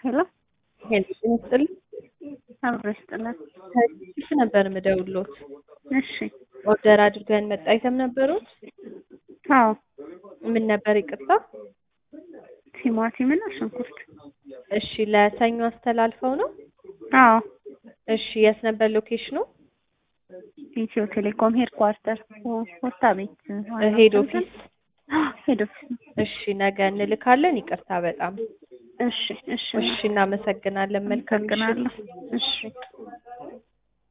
ሄሎ ሄሎ ጤና ይስጥልኝ። አብሮ ይስጥልን። ከዚህ ነበር ምደውሎት እሺ ኦርደር አድርገን መጣ አይተም ነበሩት። አዎ ምን ነበር ይቅርታ? ቲማቲም እና ሽንኩርት። እሺ ለሰኞ አስተላልፈው ነው። አዎ እሺ የት ነበር ሎኬሽኑ? ኢትዮ ቴሌኮም ሄድ ኳርተር ፖስታ ቤት ሄድ ኦፊስ። ሄድ ኦፊስ። እሺ ነገ እንልካለን። ይቅርታ በጣም እሺ እሺ እሺ፣ እናመሰግናለን። መልካም ምሽት። አመሰግናለሁ። እሺ